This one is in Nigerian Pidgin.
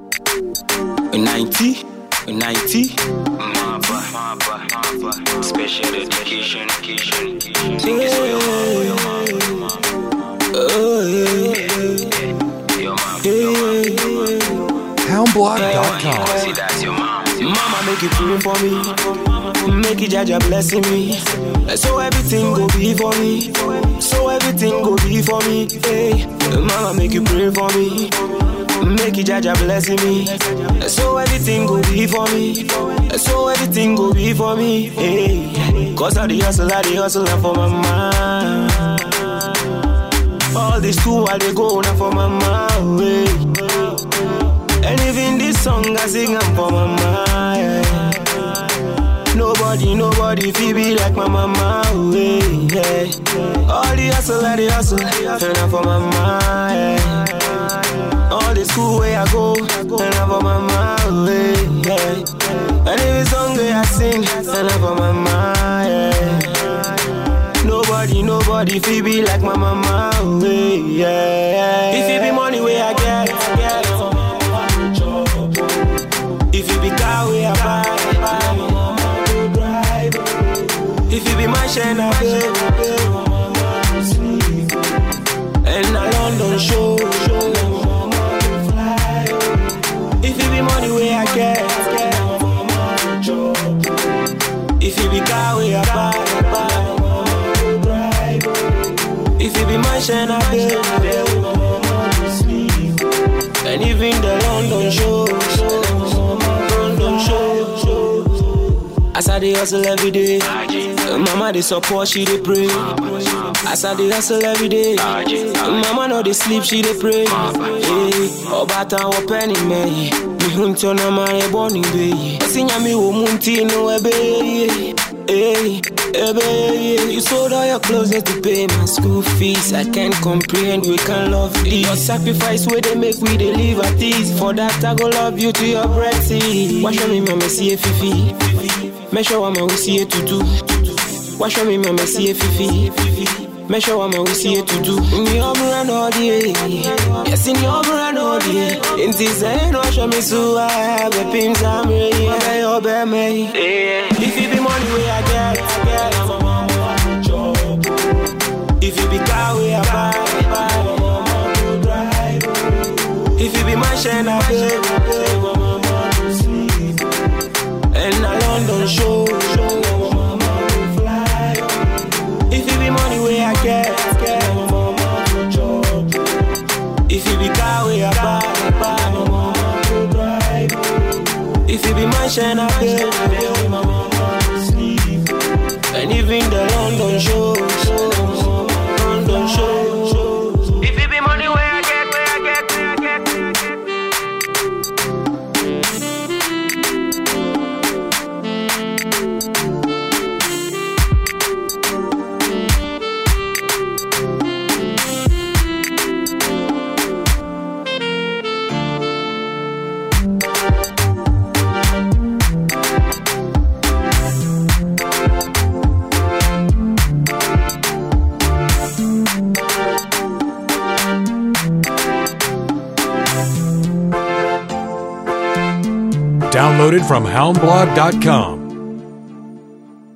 90, 90. Special education, education. Yeah. Oh, yeah. Your mom, Yeah. Houndblog.com. see that's your mom. Mama make you pray for me, make you Jaja blessing me. So everything go be for me, so everything go be for me. Hey, Mama make you pray for me, make you Jaja blessing me. So everything go be for me, so everything go be for me. Hey, cause I the hustle, I the hustle and for mama. All this school I they go now for mama. Hey. And even this song I sing I'm for mama. Yeah. Nobody, nobody feel be like my mama. Yeah. yeah. All the hustle, all the hustle, and I'm for mama. Yeah. All the school where I go, and I'm for mama. Yeah. And every song where I sing, and I'm for mama. Yeah. Nobody, nobody feel be like my mama. Yeah. If it be money where I get, get. If you be car where I buy, if you be my share, I And a London show, If you be money where I get, If you be car where I buy, If you be my share, And even the London show, London show. As I dey hustle every day, mama dey support, she dey pray. As I dey hustle every day, mama no dey sleep, she dey pray. Hey, ọba tan wọ pẹ́ni mẹ́yìn, mihun tí ọ̀nà máa yẹ bọ́ níbẹ̀ yìí. Ẹ̀sìn yàn mí wò mú tí inú ẹbẹ̀ yẹ. Hey, ebe, yeah. You sold all your clothes just to pay my school fees. I can't comprehend, we can love this. Your sacrifice where they make we they live at ease. For that, I go love you to your breath. Wash me, mama, see a fifi. Make sure I'm we see it to do. Wash me, mama, see a fifi. Make sure I'm we see it to do. In your brand all day. Yes, in your brand all day. In this end, wash me so I have a pins. I'm ready. I obey me. If it be money where I get, I get. If it be car where I buy, If it be my share, I pay. And a London show. If it be money where I get, If it be car where I buy, If it be my share, I pay. And even the London show, London show. If it be money where I get, where I get, where I get, where I get. Downloaded from houndblog.com.